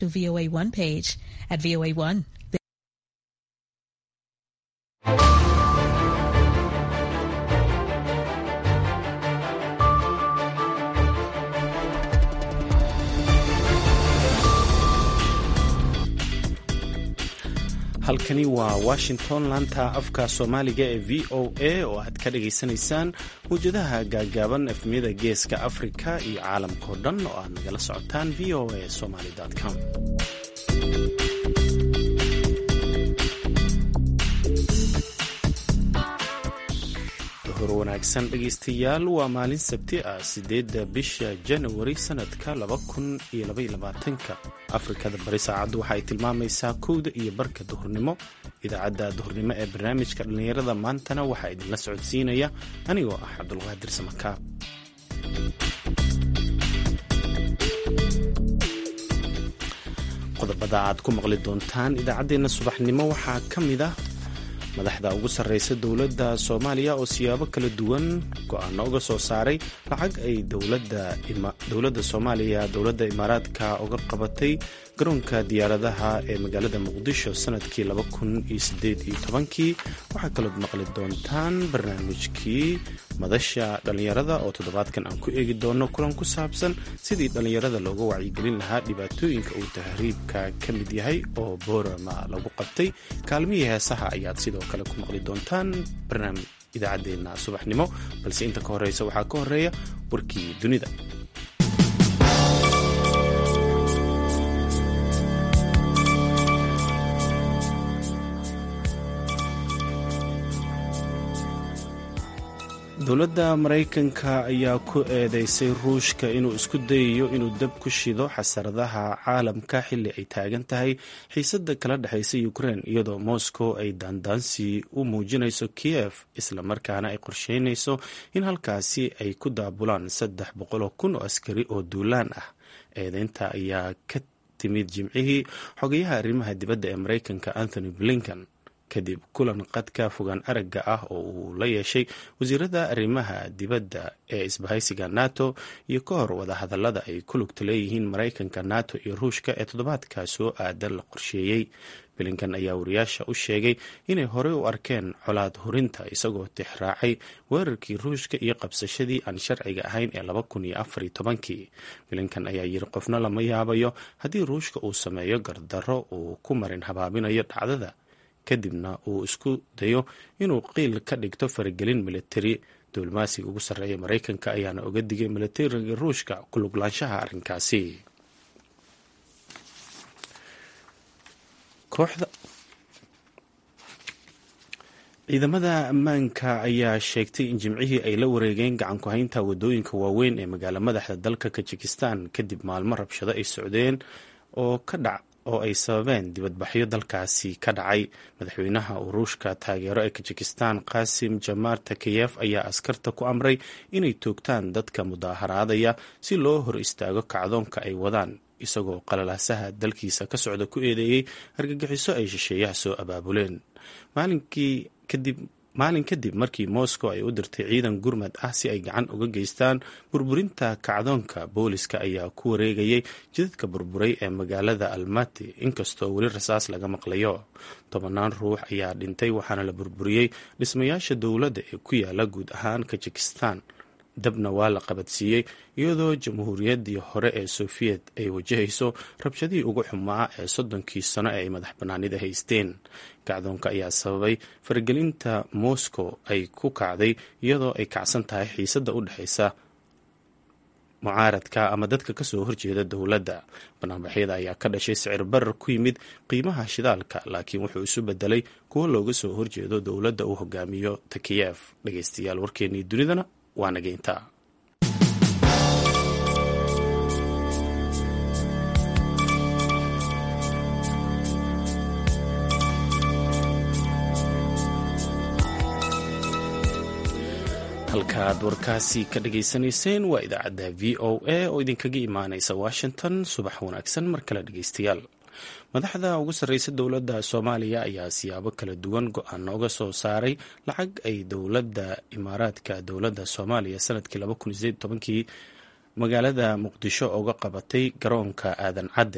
to VOA1 page at VOA1. halkani waa washington laanta afka soomaaliga ee v o a oo aad ka dhagaysanaysaan mawjadaha gaagaaban efmiyada geeska afrika iyo caalamkao dhan oo aad nagala socotaan v o a somaly com wanaagsan dhegaystayaal waa maalin sabti ah sideedda bisha janawari sanadka laba kun iyo labayolabaatanka afrikada bari saacaddu waxa ay tilmaamaysaa kowda iyo barka duhurnimo idaacadda duhurnimo ee barnaamijka dhallinyarada maantana waxaa idinla socodsiinaya anigoo ah cabdulqaadir samakaab qodobada aad ku maqli doontaan idaacaddeenna subaxnimo waxaa ka mid ah madaxda ugu sarreysa dowladda soomaaliya oo siyaabo kala duwan go-aano uga soo saaray lacag ay dowladda soomaaliya dowladda imaaraadka uga qabatay garoonka diyaaradaha ee magaalada muqdisho sanadkii kii waxaa kalood maqli doontaan barnaamijkii madasha dhallinyarada oo toddobaadkan aan ku eegi doono kulan ku saabsan sidii dhallinyarada looga wacyigelin lahaa dhibaatooyinka uu tahriibka ka mid yahay oo boorama lagu qabtay kaalmihii heesaha ayaad sidoo kale ku maqli doontaan barnaamij idaacaddeenna subaxnimo balse inta ka horeysa waxaa ka horeeya warkii dunida dowladda maraykanka ayaa ku eedeysay ruushka inuu isku dayayo inuu dab ku shido xasaradaha caalamka xilli ay taagan tahay xiisadda kala dhexaysa ukrein iyadoo moscow ay daandaansi u muujinayso kiev islamarkaana ay qorsheynayso in halkaasi ay ku daabulaan saddex boqoloo kun oo askari oo duulaan ah eedeynta ayaa ka timid jimcihii xogayaha arrimaha dibadda ee maraykanka anthony blinken kadib kulan qadka fogaan aragga ah oo uu la yeeshay wasiirada arrimaha dibadda ee isbahaysiga nato iyo ka hor wadahadallada ay ku lugta leeyihiin maraykanka nato iyo ruushka ee toddobaadkaa soo aadan la qorsheeyey bilinkan ayaa wariyaasha u sheegay inay horey u arkeen colaad hurinta isagoo tixraacay weerarkii ruushka iyo qabsashadii aan sharciga ahayn ee laba kun iyo afar iyo tobankii bilinkan ayaa yiri qofna lama yaabayo haddii ruushka uu sameeyo gardarro uu ku marin habaabinayo dhacdada kadibna uu isku dayo inuu qiil ka dhigto faragelin militari diblomaasiga ugu sarreeya maraykanka ayaana oga digay militariga ruushka ku luglaanshaha arrinkaasi kooxda ciidamada ammaanka ayaa sheegtay in jimcihii ay la wareegeen gacan ku-haynta wadooyinka waaweyn ee magaalo madaxda dalka kajikistan kadib maalmo rabshado ay socdeen oo ka dhac oo ay sababeen dibadbaxyo dalkaasi ka dhacay madaxweynaha uu ruushka taageero ee kajikistan qasim jamaar takeyef ayaa askarta ku amray inay toogtaan dadka mudaaharaadaya si loo hor istaago kacdoonka ay wadaan isagoo qalalaasaha dalkiisa ka socda ku eedeeyey argagixiso ay shisheeyaha soo abaabuleen maalinkii kadib maalin kadib markii moscow ay u dirtay ciidan gurmad ah si ay gacan uga geystaan burburinta kacdoonka booliska ayaa ku wareegayay jidadka burburay ee magaalada almati inkastoo weli rasaas laga maqlayo tobanaan ruux ayaa dhintay waxaana la burburiyey dhismayaasha dowladda ee ku yaala guud ahaan kajikistan dabna waa la qabadsiiyey iyadoo jamhuuriyaddii hore ee sofiyeet ay wajahayso rabshadihii ugu xumaa ee soddonkii sano ee ay madax bannaanida haysteen kacdoonka ayaa sababay faragelinta moscow ay ku kacday iyadoo ay kacsan tahay xiisadda u dhexaysa mucaaradka ama dadka kasoo horjeeda dowladda banaanbaxyada ayaa ka dhashay sicir barar ku yimid qiimaha shidaalka laakiin wuxuu isu bedelay kuwo looga soo horjeedo dowladda uu hogaamiyo takiyef dhegeystayaal warkeennii dunidana waa nageynta halkaaad warkaasi ka dhageysanayseen waa idaacadda v o a oo idinkaga imaaneysa washington subax wanaagsan mar kale dhegeystayaal madaxda ugu sarreysa dowladda soomaaliya ayaa siyaabo kala duwan go-aano uga soo saaray lacag ay dowladda imaaraadka dowladda soomaaliya sanadkii kii magaalada muqdisho uga qabatay garoonka aadan cadde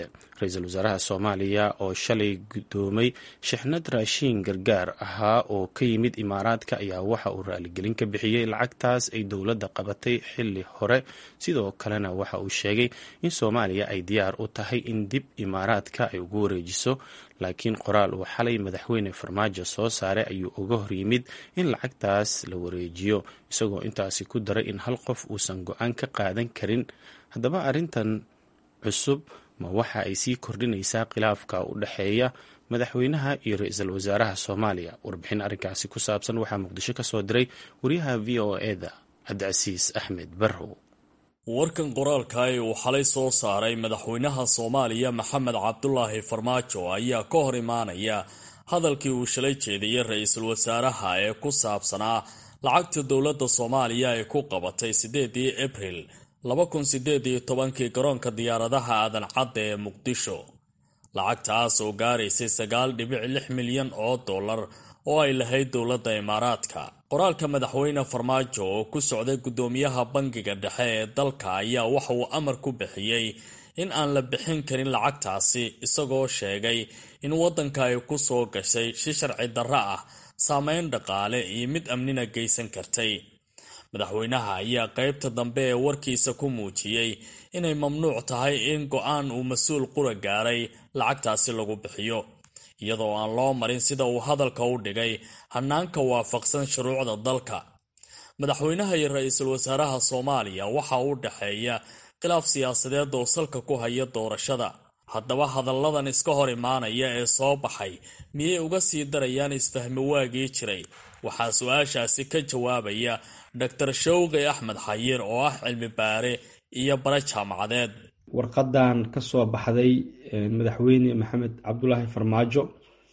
ra-iisul wasaaraha soomaaliya oo shalay guddoomay shixnad raashiin gargaar ahaa oo ka yimid imaaraadka ayaa waxa uu raaligelin ka bixiyey lacagtaas ay dowladda qabatay xili hore sidoo kalena waxa uu sheegay in soomaaliya ay diyaar u tahay in dib imaaraadka ay ugu wareejiso laakiin qoraal uu xalay madaxweyne farmaajo soo saaray ayuu uga hor yimid in lacagtaas la wareejiyo isagoo intaasi ku daray in hal qof uusan go-aan ka qaadan karin haddaba arrintan cusub ma waxa ay sii kordhinaysaa khilaafka u dhexeeya madaxweynaha iyo ra-iisul wasaaraha soomaaliya warbixin arrinkaasi ku saabsan waxaa muqdisho ka soo diray wariyaha v o eda cabdicasiis axmed barrow warkan qoraalka ee uu xalay soo saaray madaxweynaha soomaaliya maxamed cabdulaahi farmaajo ayaa ka hor imaanaya hadalkii uu shalay jeediyey ra-iisul wasaaraha ee ku saabsanaa lacagta dowladda soomaaliya ay ku qabatay siddeedii abril laba kun sideed iyo tobankii garoonka diyaaradaha aadan cadda ee muqdisho lacagtaas oo gaaraysay sagaal dhibic lix milyan oo dollar oo ay lahayd dowladda imaaraadka qoraalka madaxweyne farmaajo oo ku socday guddoomiyaha bangiga dhexe ee dalka ayaa waxa uu amar ku bixiyey in aan la bixin karin lacagtaasi isagoo sheegay in waddanka ay ku soo gashay si sharci darro ah saameyn dhaqaale iyo mid amnina geysan kartay madaxweynaha ayaa qaybta dambe ee warkiisa ku muujiyey inay mamnuuc tahay in go-aan uu mas-uul qura gaaray lacagtaasi lagu bixiyo iyadoo aan loo marin sida uu hadalka u dhigay hanaanka waafaqsan shuruucda dalka madaxweynaha iyo ra-iisul wasaaraha soomaaliya waxa u dhexeeya khilaaf siyaasadeed oo salka ku haya doorashada haddaba hadalladan iska hor imaanaya ee soo baxay miyay uga sii darayaan isfahmi waagii jiray waxaa su-aashaasi ka jawaabaya dor showqi axmed xayiir oo ah cilmi baare iyo bare jaamacadeed warqadan ka soo baxday madaxweyne maxamed cabdulaahi farmaajo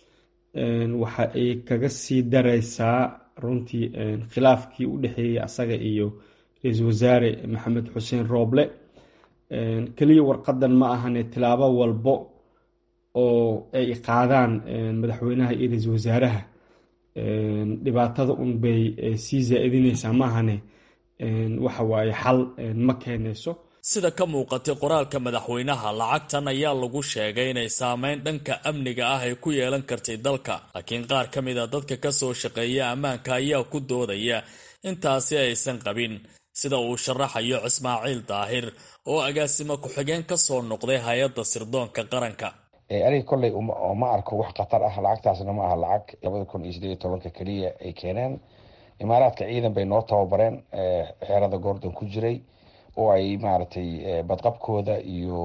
waxa ay kaga sii dareysaa runtii khilaafkii u dhexeeyey asaga iyo ra-iisul wasaare maxamed xuseen rooble keliya warqadan ma ahane tilaabo walbo oo ay qaadaan madaxweynaha iyo ra-iisul wasaaraha dhibaatada un bay sii zaa-idineysaa maahane waxa waaye xal ma keenayso sida ka muuqatay qoraalka madaxweynaha lacagtan ayaa lagu sheegay inay saameyn dhanka amniga ah ay ku yeelan kartay dalka laakiin qaar ka mid a dadka kasoo shaqeeya ammaanka ayaa ku doodaya intaasi aysan qabin sida uu sharaxayo ismaaciil daahir oo agaasimo ku-xigeen kasoo noqday hay-adda sirdoonka qaranka aniga kolley ma arko wax khatar ah lacagtaasna ma aha lacag labada kun iyo sideed iyo tobanka keliya ay keeneen imaaraadka ciidan bay noo tababareen xeerada goordon ku jiray oo ay maaragtay badqabkooda iyo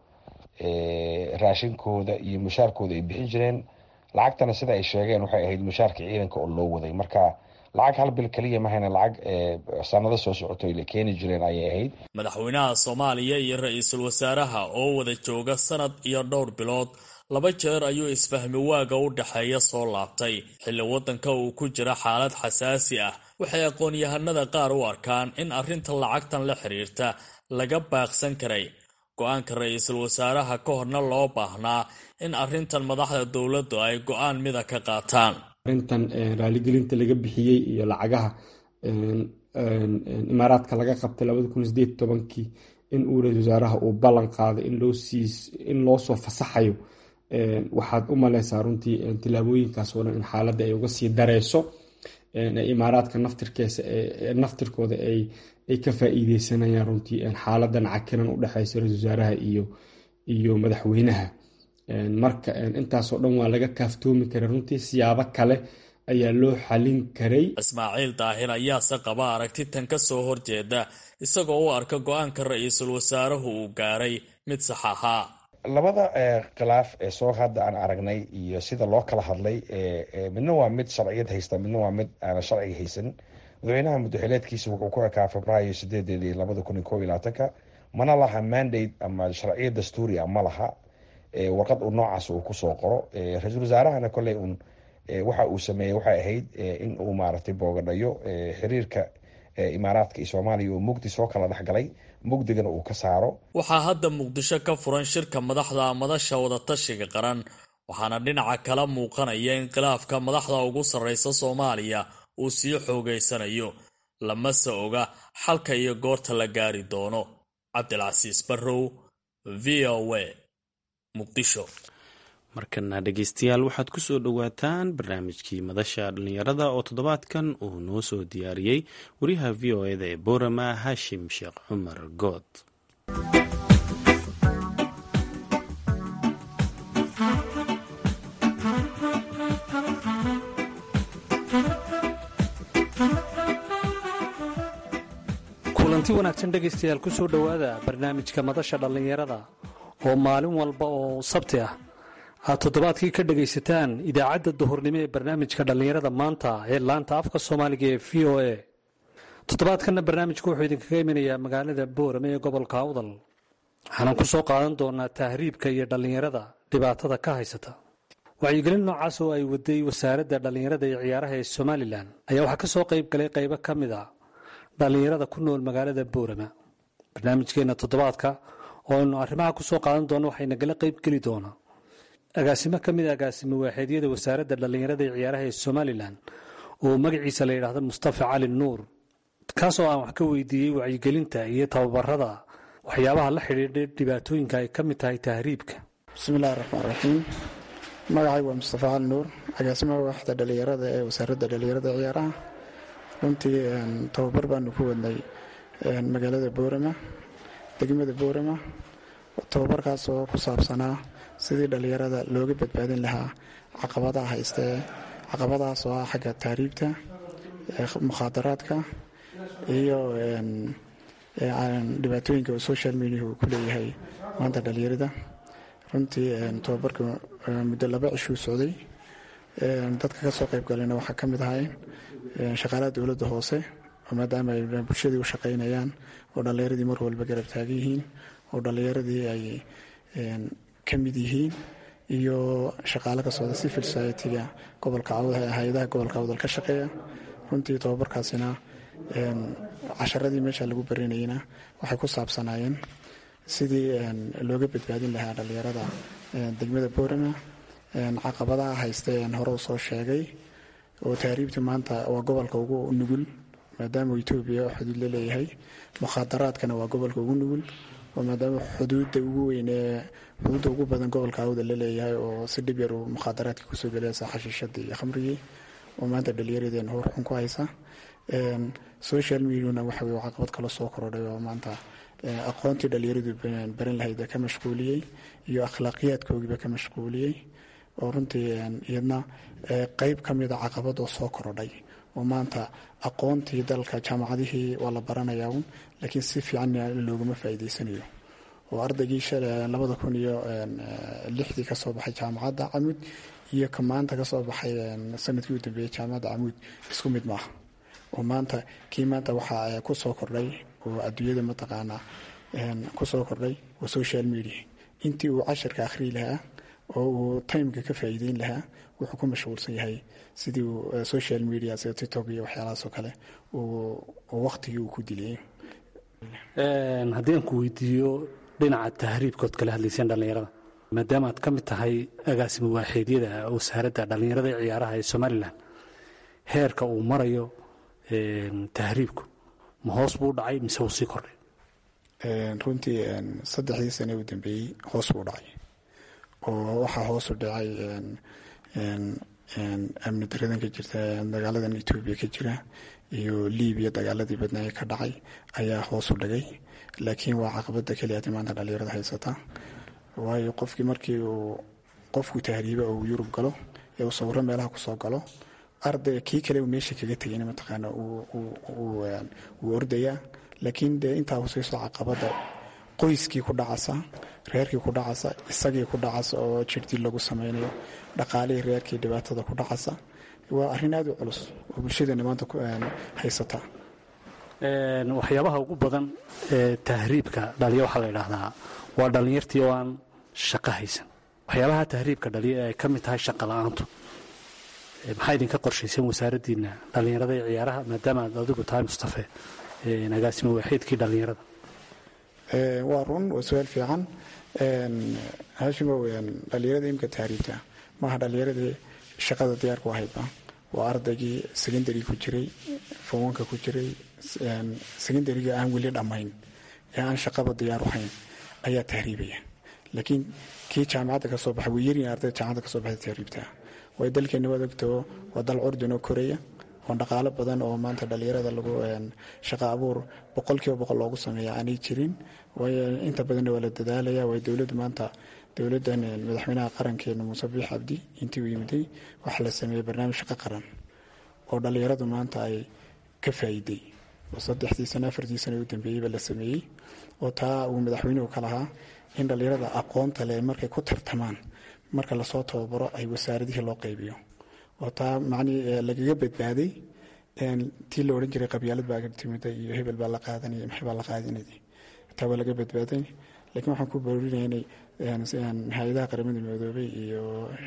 raashinkooda iyo mushaarkooda ay bixin jireen lacagtana sida ay sheegeen waxay ahayd mushaarka ciidanka oo loo waday marka lacag hal bil keliya mahayna lacag sanado soo socoto la keeni jireen ayay ahayd madaxweynaha soomaaliya iyo ra-iisul wasaaraha oo wada jooga sanad iyo dhowr bilood laba jeer ayuu isfahmi waaga u dhexeeya soo laabtay xilli waddanka uu ku jira xaalad xasaasi ah waxay aqoon-yahanada qaar u arkaan in arrinta lacagtan la xiriirta laga baaqsan karay go-aanka ra-iisul wasaaraha ka horna loo baahnaa in arrintan madaxda dowladdu ay go-aan mida ka qaataan arrintan raaligelinta laga bixiyey iyo lacagaha imaaraadka laga qabtay labada kun sideed tobankii in uu ra-isul wasaaraha uu ballan qaaday in loo soo fasaxayo waxaad u maleysaa runtii tilaabooyinkaas oo dhan in xaaladda ay uga sii dareyso imaaraadka naftirkeesa naftirkooda ay ka faa-iideysanayaan runtii xaaladan cakiran u dhexeysa ra-isul wasaaraha iyo iyo madaxweynaha marka intaasoo dhan waa laga kaaftoomi karay runtii siyaabo kale ayaa loo xalin karay ismaaciil daahir ayaase qaba aragti tan ka soo horjeeda isagoo u arka go-aanka ra-iisul wasaaruhu uu gaaray mid sax ahaa labada khilaaf ee soo hadda aan aragnay iyo sida loo kala hadlay midna waa mid sharciyad haysta midna waa mid aana sharciga haysan madaxweynaha muddaxileedkiisa wuxuu ku ekaa febraayo sideedeedii labada kun iyo kob iyo labaatanka mana laha mandate ama sharciyad dastuuri a ma laha warqad uu noocaas uu kusoo qoro ra-iisul wasaarahana kolley un waxa uu sameeyey waxay ahayd in uu maaragtay boogadhayo xiriirka imaaraadka iyo soomaaliya oo mugdi soo kala dhexgalay mugdigana uu ka saaro waxaa hadda muqdisho ka furan shirka madaxda madasha wadatashiga qaran waxaana dhinaca kala muuqanaya in khilaafka madaxda ugu sarreysa soomaaliya uu sii xoogeysanayo lamase oga xalka iyo goorta la gaari doono cabdilcasiis barrow v o a muqdisho markana dhegeystayaal waxaad ku soo dhowaataan barnaamijkii madasha dhallinyarada oo toddobaadkan uu noo soo diyaariyey wariyaha v o eda ee boorama haashim sheekh cumar good kulanti wanaagsan dhegaystayaal ku soo dhowaada barnaamijka madasha dhallinyarada oo maalin walba oo sabti ah aad toddobaadkii ka dhegaysataan idaacadda duhurnimo ee barnaamijka dhallinyarada maanta ee laanta afka soomaaliga ee v o a toddobaadkanna barnaamijku wuxuu idinkaga imanayaa magaalada boorame ee gobolka awdal waxaanan ku soo qaadan doonaa tahriibka iyo dhallinyarada dhibaatada ka haysata wacyigelin noocaas oo ay waday wasaaradda dhallinyarada iyo ciyaaraha ee somalilan ayaa waxaa ka soo qayb galay qaybo ka mid a dhallinyarada ku nool magaalada boorama barnaamijkeenna toddobaadka oo aynu arrimaha ku soo qaadan doono waxay nagala qayb geli doonaa agaasimo ka mid a agaasimo waaxeedyada wasaaradda dhallinyarada iyo ciyaaraha ee somalilan oo magaciisa la yidhaahdo mustafa cali nuur kaasoo aan wax ka weydiiyey wacyigelinta iyo tababarada waxyaabaha la xidhiidha dhibaatooyinka ay ka mid tahay tahriibka bismillahi raxmaan raxiim magacay waa mustafa cali nuur agaasimaha waaxda dhallinyarada ee wasaaradda dhallinyarada ciyaaraha runtii tababar baanu ku wadnay magaalada boorama degmada boorama tababarkaas oo ku saabsanaa sidii dhallinyarada looga badbaadin lahaa caqabadaha haystee caqabadahaas oo ah xagga tahriibta mukhaadaraadka iyo dhibaatooyinka oo social mediahu ku leeyahay maanta dhallinyarada runtii tababarka muddo laba cishuu socday dadka ka soo qayb galayna waxaa ka mid ahay shaqaalaha dowladda hoose oo maadaama ay bulshadii u shaqaynayaan oo dhallinyaradii mar walba garab taagan yihiin oo dhallinyaradii ay ka mid yihiin iyo shaqaale ka socda civil society-ga gobolka hay-adaha gobolka awdal ka shaqeeya runtii tababarkaasina casharadii meesha lagu barinayna waxay ku saabsanaayeen sidii looga badbaadin lahaa dhallinyarada degmada boorama caqabadaha hayste hore u soo sheegay oo tahriibta maanta waa gobolka ugu nugul maadaama etoobiya xuduud la leeyahay mukhaadaraadkana waa gobolka ugu nugul oo maadaama xuduudda ugu weyn ee xuduudda ugu badan gobolka awda la leeyahay oo si dhib yar uu mukhaadaraadkii kusoo gelaysa xashiishadii iyo khamrigii oo maanta dhallinyaradeen hor xun ku haysa social mediana waxa weye caqabad kala soo korodhay oo maanta aqoontii dhallinyaradu baran lahayd ka mashquuliyey iyo akhlaaqiyaadkoogiiba ka mashquuliyey oo runtii iyadna qeyb ka mida caqabad oo soo korodhay oo maanta aqoontii dalka jaamacadihii waa la baranayaa un laakiin si fiican loogama faa'iideysanayo oo ardaygii labada kun iyo lixdii kasoo baxay jaamacadda camuud iyo ka maanta kasoo baxay sanadkii u dambeeyey jaamacadda camuud isku mid maaha oo maanta kii maanta waxaa ku soo kordhay oo adduunyada mataqaanaa ku soo kordhay waa social media intii uu casharka akhriyi lahaa oo uu timeka ka faa'iideyn lahaa wuxuu ku mashquulsan yahay sidii uu social media sida tiktok iyo waxyaalahaasoo kale uu waqtigii uu ku diliyey haddii aan ku weydiiyo dhinaca tahriibkood kala hadlayseen dhallinyarada maadaama aad ka mid tahay agaasimo waaxeedyada wasaaradda dhallinyarada ee ciyaaraha ee somalilan heerka uu marayo tahriibku ma hoos buu dhacay mise uu sii kordhay runtii saddexdii sane u dambeeyey hoos buu dhacay oo waxaa hoosu dhacay amni daradan ka jirta dagaaladan etoobiya ka jira iyo libiya dagaaladii badnaaye ka dhacay ayaa hoosu dhigay laakiin waa caqabada keliyaati maanta dhallinyarada haysata waayo qofkii markii uu qofku tahriiba oo uu yurub galo ee uu sawiro meelaha kusoo galo arday kii kale uu meesha kaga tegayna mataqaana wuu ordayaa laakiin dee intaa huseyso caqabada qoyskii ku dhacasa reerkii ku dhacasa isagii ku dhacasa oo jirdii lagu sameynayo dhaqaalihii reerkii dhibaatada ku dhacasa waa arrin aada u culus oo bulshadeena maanta haysata waxyaabaha ugu badan ee tahriibka dhaliya waxaa la idhaahdaa waa dhallinyartii oo aan shaqo haysan waxyaabaha tahriibka dhaliya ee ay ka mid tahay shaqa la-aantu maxaa idinka qorshaysan wasaaraddiina dhallinyarada ee ciyaaraha maadaama aad adigu tahay mustafe agaasimo waaxiidkii dhallinyarada waa run waa su-aal fiican hashimo dhallinyarada imka tahriibta maaha dhallinyaradii shaqada diyaarku ahaydba waa ardaygii secondary ku jiray fowanka ku jiray secondariga aan weli dhammayn ee aan shaqaba diyaar u hayn ayaa tahriibaya laakiin kii jaamacadda ka soo baxa way yaryihin ardayda jaamacadda ka soo baxda tahriibtaa way dalkeenna waad ogtoo waa dal curdun oo koreya oo dhaqaalo badan oo maanta dhalinyarada lagu shaqa abuur boqolkiiba boqol loogu sameeya aanay jirin waayo inta badanna waa la dadaalaya waayo dowladdu maanta dowladdan madaxweynaha qarankeena muuse biix cabdi intii uu yimiday waxaa la sameeyey barnaamij shaqo qaran oo dhalinyaradu maanta ay ka faa'iiday oo saddexdii sano afartii sano u dambeeyeyba la sameeyey oo taa uu madaxweynuhu ka lahaa in dhalinyarada aqoonta leh markay ku tartamaan marka lasoo tababaro ay wasaaradihii loo qaybiyo oo taa macnii lagaga badbaaday tii la odhan jiray qabyaalad baa timida iyo hebel baa la qaadanaya maxay baa la qaadinaya taa waa laga badbaaday laakiin waxaan ku boorinaya inay hay-adaha qaramada midoobay iyo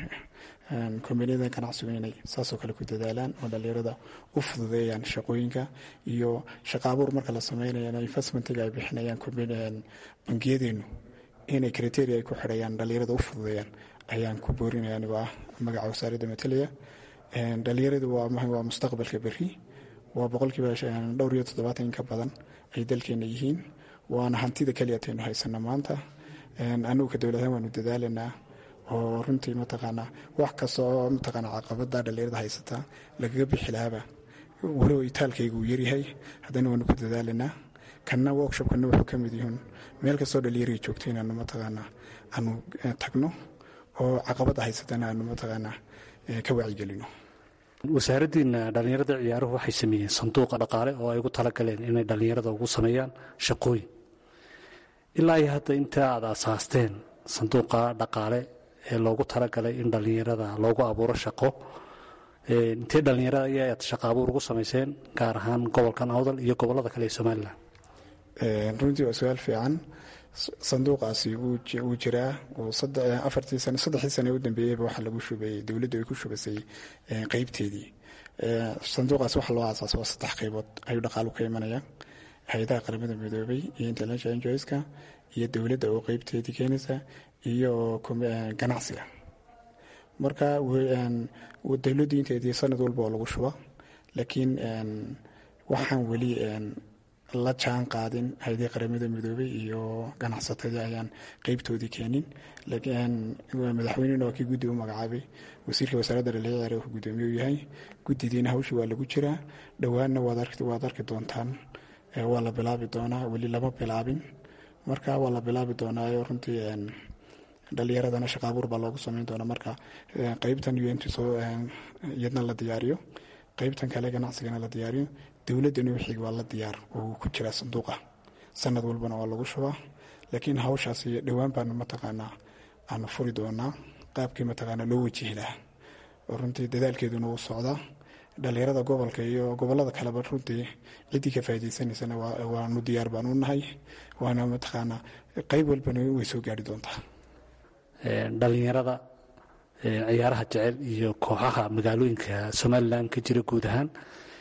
kombaniyada ganacsigu inay saasoo kale ku dadaalaan oo dhalinyarada u fududeeyaan shaqooyinka iyo shaqa abuur marka la sameynaya investmentiga ay bixinayaan bangiyadeenu inay criteria ay ku xidhayaan dhalinyarada u fududeeyaan ayaan ku boorinaya anigoo ah magaca wasaaradda matalaya dhalinyaradu waa mustaqbalka beri waa boqolkiiba dhowr iyo toddobaatan in ka badan ay dalkeena yihiin waana hantida keliyataynu haysana maanta anugu ka dowladahaan waanu dadaalanaa oo runtii mataqaanaa wax kasta oo mataqaanaa caqabada dhalinyarada haysata lagaga bixi lahaaba walow itaalkayga uu yaryahay haddana waanu ku dadaalanaa kanna workshopkana wuxuu ka mid yihiin meel kastoo dhalinyariga joogto inaanu mataqaanaa aanu tagno oo caqabada haysatana aanu mataqaanaa ka wacyigelino wasaaraddiina dhallinyarada ciyaaruhu waxay sameeyeen sanduuqa dhaqaale oo ay ugu talagaleen inay dhallinyarada ugu sameeyaan shaqooyin ilaa iyo hadda inta aad asaasteen sanduuqa dhaqaale ee loogu talagalay in dhallinyarada loogu abuuro shaqo intee dhallinyarada ayaad shaqo abuur ugu samayseen gaar ahaan gobolkan awdal iyo gobolada kale ee somalilan runtii waa su-aal fiican sanduuqaasi wuu jiraa afartii sano saddexdii sane u dambeeyeyba waxaa lagu shubayey dowladdu ay ku shubasay qeybteedii sanduuqaasi waxa loo aasaasa waa saddex qeybood ayuu dhaqaalu ka imanaya hay-adaha qaramada midoobay iyo international enjoyska iyo dowladda oo qeybteedii keenaysa iyo ganacsiga marka dowladdu inteedii sanad walba oo lagu shuba laakiin waxaan weli la jaan qaadin hay-adii qaramada midoobay iyo ganacsatadii ayaan qeybtoodii keenin madaxweynena waa kii guddi u magacaabay wasiirka wasaaradda dhalinyarada wuxuu guddoomiye u yahay guddidiina hawshii waa lagu jiraa dhowaanna waad arki doontaan waa la bilaabi doonaa weli lama bilaabin marka waa la bilaabi doonaayo runtii dhalinyaradana shaqa abuur baa loogu sameyn doonaa marka qeybtan unt soo iyadna la diyaariyo qeybtan kale ganacsigana la diyaariyo dowladdana wixii waa la diyaar oo ku jiraa sanduuqa sanad walbana waa lagu shubaa laakiin hawshaasi dhowaan baanu mataqaanaa aanu furi doonaa qaabkii mataqaanaa loo wajihi lahaa oo runtii dadaalkeeduna wuu socdaa dhalinyarada gobolka iyo gobolada kaleba runtii ciddii ka faa'idaysanaysana waanu diyaar baanu nahay waana mataqaanaa qeyb walbana way soo gaari doontaa dhalinyarada ciyaaraha jecel iyo kooxaha magaalooyinka somalilan ka jira guud ahaan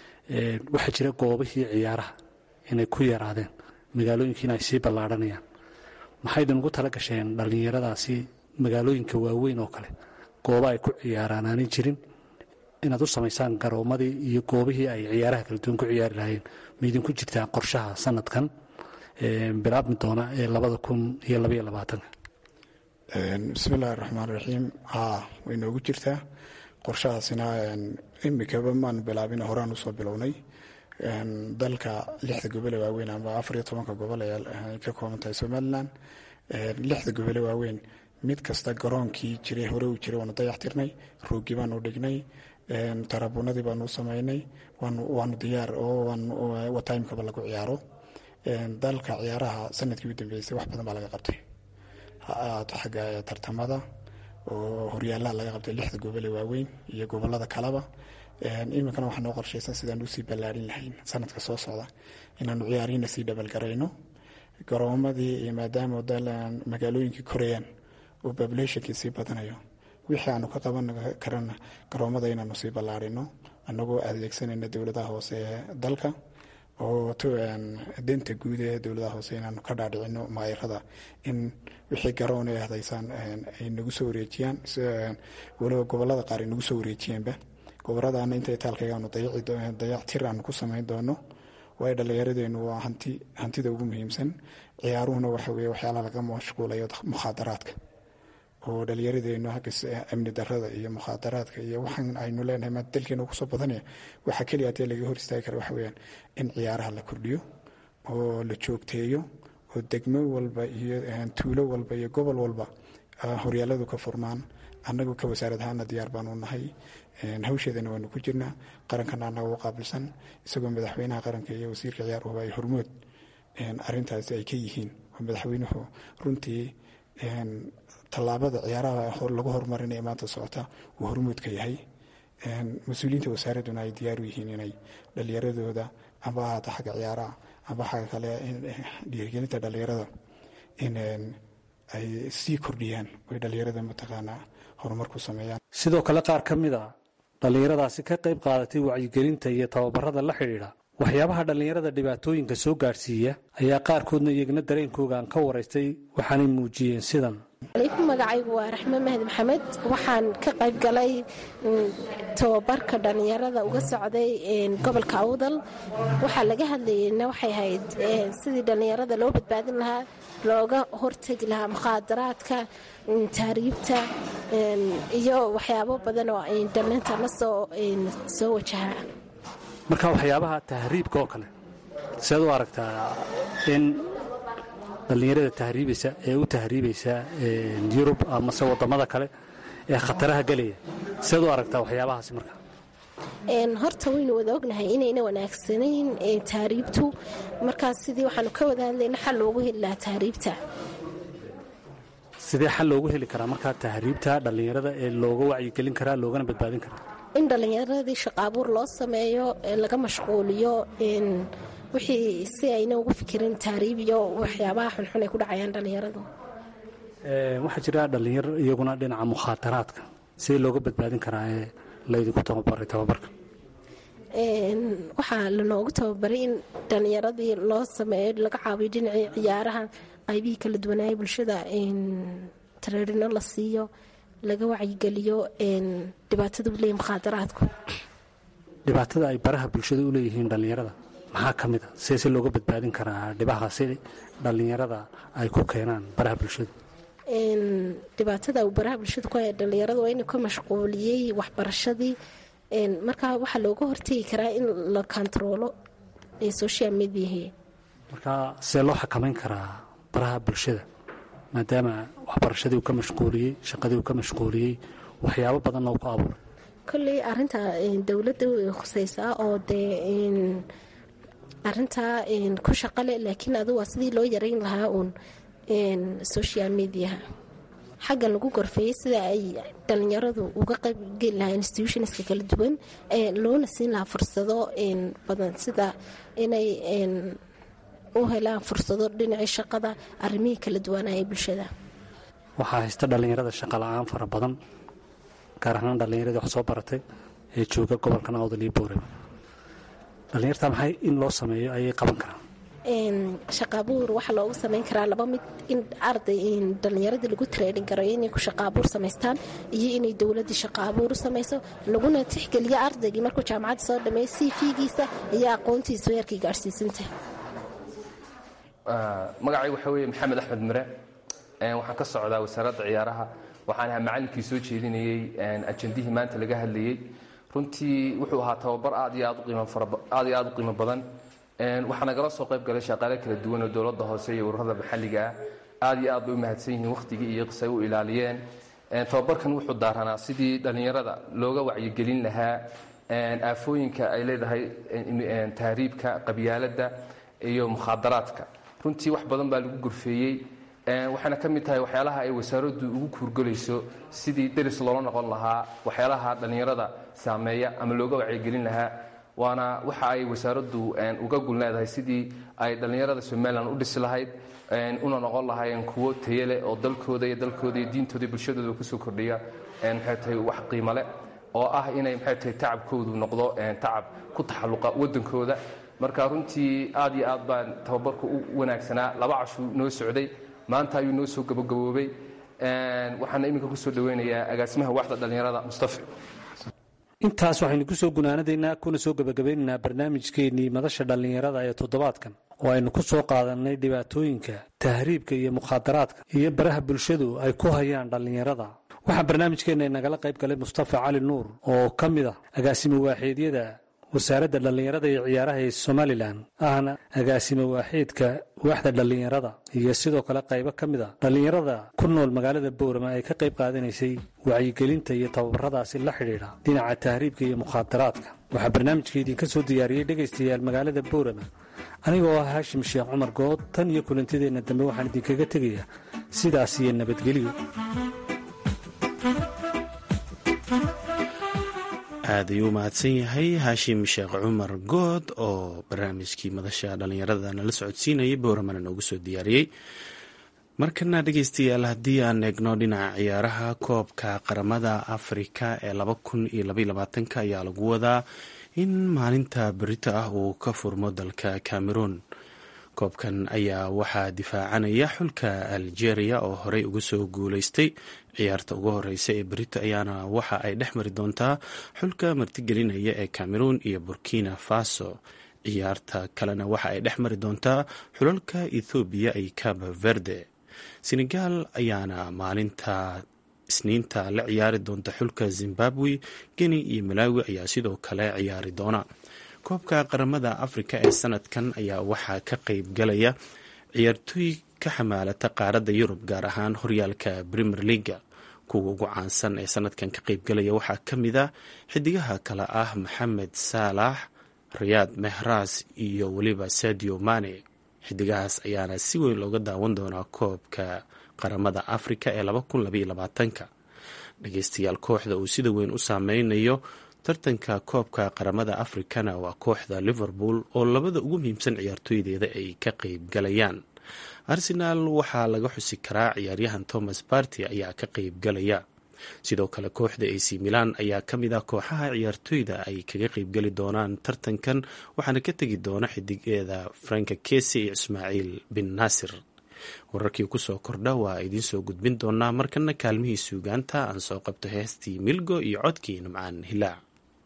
waxaa jira goobihii ciyaaraha inay ku yaraadeen magaalooyinkiina ay sii ballaadhanayaan maxaydan ugu tala gasheen dhallinyaradaasi magaalooyinka waaweyn oo kale goobo ay ku ciyaaraan aanay jirin inaad u samaysaan garoomadii iyo goobihii ay ciyaaraha kala duwan ku ciyaari lahaayeen maydinku jirtaa qorshaha sanadkan bilaabmi doona ee labada kun iyo labaiyo labaatanka bismillahi raxmaan raxiim haa way noogu jirtaa qorshahaasina imikaba maan bilaabin horaan usoo bilownay dalka lixda gobole waaweyn amba afar iyo tobanka gobol ay ka kooban tahay somalilan lixda gobole waaweyn mid kasta garoonkii jiray hore uu jiray waanu dayax tirnay roogi baanu dhignay tarabuunadii baanu u sameynay waanu diyaar oo timekaba lagu ciyaaro dalka ciyaaraha sanadkii u dambeysay wax badan baa laga qabtay ha-aato xagga tartamada oo horyaalaha laga qabtay lixda gobole waaweyn iyo gobolada kaleba iminkana waxaa noo qorshaysan sidaan usii ballaarin lahayn sanadka soo socda inaanu ciyaarihiina sii dhabalgarayno garoomadii maadaama magaalooyinkii korayaan oo populationkii sii badanayo wixii aanu ka qaban karana garoomada inaanu sii ballaarino anagoo adeegsanayna dowladaha hoose ee dalka oo denta guud ee dowladaha hoose inaanu ka dhaadhicino maayarada in wixii garoon ay hadaysaan ay nagu soo wareejiyaan waliba gobolada qaar ay nagu soo wareejiyeenba goboladana inta itaalkaygaanu dayactir aanu ku samayn doono waayo dhallinyaradeennu waa hanti hantida ugu muhiimsan ciyaaruhuna waxa weeye waxyaalaha laga mashquulayo mukhaadaraadka oo dhallinyaradeennu hagga amni darada iyo mukhaadaraadka iyo waxaan aynu leenahay maanta dalkeena kusoo badanaya waxaa keliya hadee laga hor istaagi kara waxa weyaan in ciyaaraha la kordhiyo oo la joogteeyo oo degmo walba iyo tuulo walba iyo gobol walba horyaaladu ka furmaan annagu ka wasaarad ahaana diyaar baanu nahay hawsheedana waanu ku jirnaa qarankana annaga u qaabilsan isagoo madaxweynaha qaranka iyo wasiirka ciyaaruhuba ay hormood arintaasi ay ka yihiin oo madaxweynuhu runtii tallaabada ciyaaraha lagu horumarinaya maanta socota uu hormood ka yahay mas-uuliyiinta wasaaradduna ay diyaar u yihiin inay dhallinyaradooda amba ahaata xagga ciyaaraha amba xagga kale dhiirigelinta dhallinyarada in ay sii kordhiyaan oy dhallinyarada mataqaanaa horumar ku sameeyaan sidoo kale qaar ka mid a dhallinyaradaasi ka qayb qaadatay wacyigelinta iyo tababarada la xidhiidha waxyaabaha dhallinyarada dhibaatooyinka soo gaadhsiiya ayaa qaarkoodna iyagna dareenkooga aan ka waraystay waxaanay muujiyeen sidan alaykum magacaygu waa raxme mahdi maxamed waxaan ka qayb galay tababarka dhallinyarada uga socday gobolka awdal waxaa laga hadlayeyna waxay ahayd sidii dhallinyarada loo badbaadin lahaa looga hortegi lahaa mukhaadaraadka taariibta iyo waxyaabo badan oo dhallinta la soo wajahaa marka waxyaabaha tahriibka oo kale sead u aragtaa in dhallinyarada tahriibaysa ee u tahriibaysa yurub amase wadamada kale ee khataraha gelaya sead u aragtaa waxyaabahaasi marka horta waynu wada ognahay inayna wanaagsanayn tahriibtu markaas sidii waxaanu ka wada hadlayna xal loogu heli lahaa tahriibta sidee xal loogu heli karaa markaa tahriibta dhallinyarada ee looga wacyigelin karaa loogana badbaadin karaa in dhallinyaradii shaqaabuur loo sameeyo laga mashquuliyo wixii si ayna ugu fikirin tahriib iyo waxyaabaha xunxun ay ku dhacayaan dhallinyaradu waxaa jira dhallinyaro iyaguna dhinaca mukhaataraadka sidee looga badbaadin karaa ee laydinku tababaray tababarka waxaa lanoogu tababaray in dhallinyaradii loo sameeyo laga caawiyo dhinacii ciyaaraha qaybihii kala duwanaaya bulshada tareerino la siiyo laga wacyigeliyo dhibaatada uleeya mukhaadaraadku dhibaatada ay baraha bulshada u leeyihiin dhallinyarada maxaa ka mid a see se looga badbaadin karaa dhibaha si dhallinyarada ay ku keenaan baraha bulshada dhibaatada uu baraha bulshada ku haya dhallinyarada waa inuu ka mashquuliyey waxbarashadii markaa waxaa looga hortegi karaa in la kontaroolo social mediahi marka see loo xakamayn karaa baraha bulshada maadaama waxbarashadii uu ka mashquuliyey shaqadii uu ka mashquuliyey waxyaabo badanna uu ku abuuray kolley arinta dowladda way khusaysaa oo dee arintaa ku shaqale laakiin adu waa sidii loo yareyn lahaa uun social mediaha xaggan lagu gorfeeyey sida ay dhallinyaradu uga qaybgeli lahaa institutionska kala duwan loona siin lahaa fursado badan sida inay u helaan fursado dhinacii shaqada arrimihii kala duwanaa ee bulshada waxaa haysta dhallinyarada shaqa la-aan fara badan gaar ahaan dhallinyaradii wax soo baratay ee jooga gobolkan awdal iyo booreba dhallinyarta maxay in loo sameeyo ayay qaban karaan shaqaabuur waxaa loogu samayn karaa laba mid in arday dhallinyaradii lagu tareerin karo inay ku shaqaabuur samaystaan iyo inay dowladii shaqaabuur u samayso laguna tixgeliyo ardaygii markuu jaamacadda soo dhameeyo c figiisa iyo aqoontiisa heerkii gaadhsiisanta magacay waxa weeye maxamed axmed mire waxaan ka socdaa wasaaradda ciyaaraha waxaan ahaa macallinkii soo jeedinayey ajandihii maanta laga hadlayey runtii wuxuu ahaa tababar aad iyo aad iyo aad u qiimo badan waxaa nagala soo qayb galay shaqaale kala duwan oo dowladda hoose iyo ururada maxalliga ah aad iyo aad bay u mahadsan yihiin wakhtigii iyo qisay u ilaaliyeen tababarkan wuxuu daaranaa sidii dhallinyarada looga wacyigelin lahaa aafooyinka ay leedahay tahriibka qabyaaladda iyo mukhaadaraadka runtii wax badan baa lagu gurfeeyey waxayna ka mid tahay waxyaalaha ay wasaaraddu ugu kuurgelayso sidii deris loola noqon lahaa waxyaalaha dhallinyarada saameeya ama looga wacyigelin lahaa waana waxa ay wasaaraddu uga gul leedahay sidii ay dhallinyarada somalilan u dhisi lahayd una noqon lahaayeen kuwo tayale oo dalkooda iyo dalkooda iyo diintooda iyo bulshadooda kusoo kordhiya maxay tahay wax qiimo leh oo ah inay maxay tahay tacabkoodu noqdo tacab ku taxalluqa waddankooda marka runtii aad iyo aad baan tababarku u wanaagsanaa laba cashuu noo socday maanta ayuu noo soo gabagaboobay waxaana iminka kusoo dhaweynayaa agaasimaha waxda dhallinyarada mustafa intaas waxaynu ku soo gunaanadaynaa kuna soo gebagabaynaynaa barnaamijkeennii madasha dhallinyarada ee toddobaadkan oo aynu ku soo qaadannay dhibaatooyinka tahriibka iyo mukhaadaraadka iyo baraha bulshadu ay ku hayaan dhallinyarada waxaa barnaamijkeenna inagala qayb galay mustafa cali nuur oo ka mid ah agaasimo waaxeedyada wasaaradda dhallinyarada iyo ciyaaraha ee somalilan ahna agaasimo waaxeedka waaxda dhallinyarada iyo sidoo kale qaybo ka mid a dhallinyarada ku nool magaalada boorama ay ka qayb qaadanaysay wacyigelinta iyo tababaradaasi la xidhiidha dhinaca tahriibka iyo mukhaadaraadka waxaa barnaamijka idinka soo diyaariyey dhegaystayaal magaalada boorama anigoo ah haashim sheekh cumar good tan iyo kulantideenna dambe waxaan idinkaga tegayaa sidaas iyo nabadgelyo aad ayuu u mahadsan yahay haashim sheekh cumar good oo barnaamijkii madasha dhallinyarada nala socodsiinayay bowramana noogu soo diyaariyey markana dhegeystayaal haddii aan eegno dhinaca ciyaaraha koobka qaramada afrika ee laba kun iyo labayolabaatanka ayaa lagu wadaa in maalinta berito ah uu ka furmo dalka cameroon koobkan ayaa waxaa difaacanaya xulka algeria oo horey uga soo guuleystay ciyaarta ugu horeysa ee berito ayaana waxa ay dhex mari doontaa xulka martigelinaya ee cameroon iyo burkina faso ciyaarta kalena waxa ay dhex mari doontaa xulalka ethoobiya iyo cabo verde senegal ayaana maalinta isniinta la ciyaari doonta xulka zimbabwe geni iyo malawi ayaa sidoo kale ciyaari doona koobka qaramada afrika ee sanadkan ayaa waxaa ka qeyb galaya ciyaartooy ka xamaalata qaaradda yurub gaar ahaan horyaalka premier leaga kuwa ugu caansan ee sanadkan ka qeybgalaya waxaa ka mid a xidigaha kale ah maxamed saalax rayaad mehras iyo weliba sadio mane xidigahaas ayaana si weyn looga daawan doonaa koobka qaramada afrika ee ka dhageystayaal kooxda uu sida weyn u saameynayo tartanka koobka qaramada afrikana waa kooxda liverpool oo labada ugu muhiimsan ciyaartooydeeda ay ka qeyb galayaan arsenaal waxaa laga xusi karaa ciyaaryahan thomas barty ayaa ka qeyb galaya sidoo kale kooxda ac milan ayaa ka mid ah kooxaha ciyaartooyda ay kaga qeybgeli doonaan tartankan waxaana ka tegi doona xidigeeda franka kesi iyo ismaaciil bin naasir wararkii kusoo kordha waa idiin soo gudbin doonaa markana kaalmihii suugaanta aan soo qabto heestii milgo iyo codkii nimcaan hilaac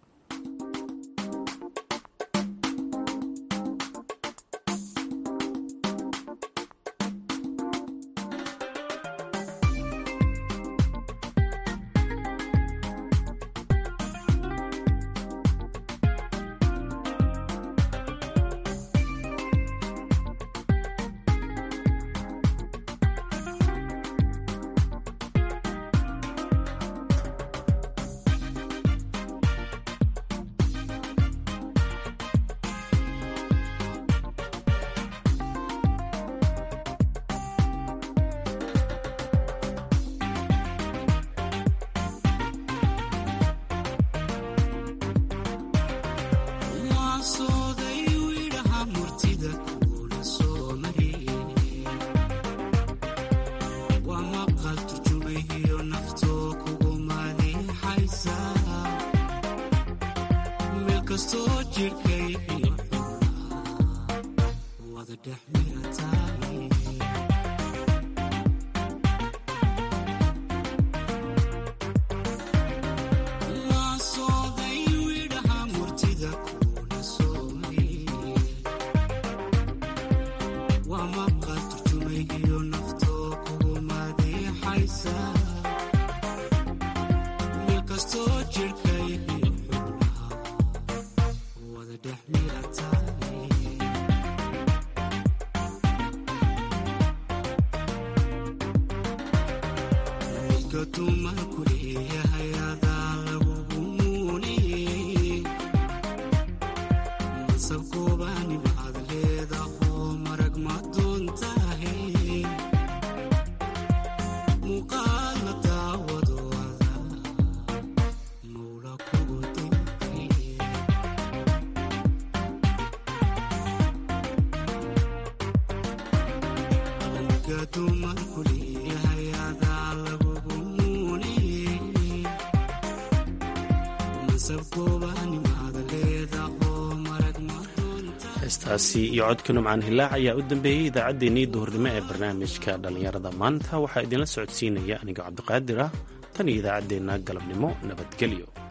heestaasi iyo codka numcaan hilaac ayaa u dambeeyey idaacaddeenii duhurnimo ee barnaamijka dhallinyarada maanta waxaa idinla socodsiinaya aniga cabdiqaadir ah tan iyo idaacaddeenna galabnimo nabadgelyo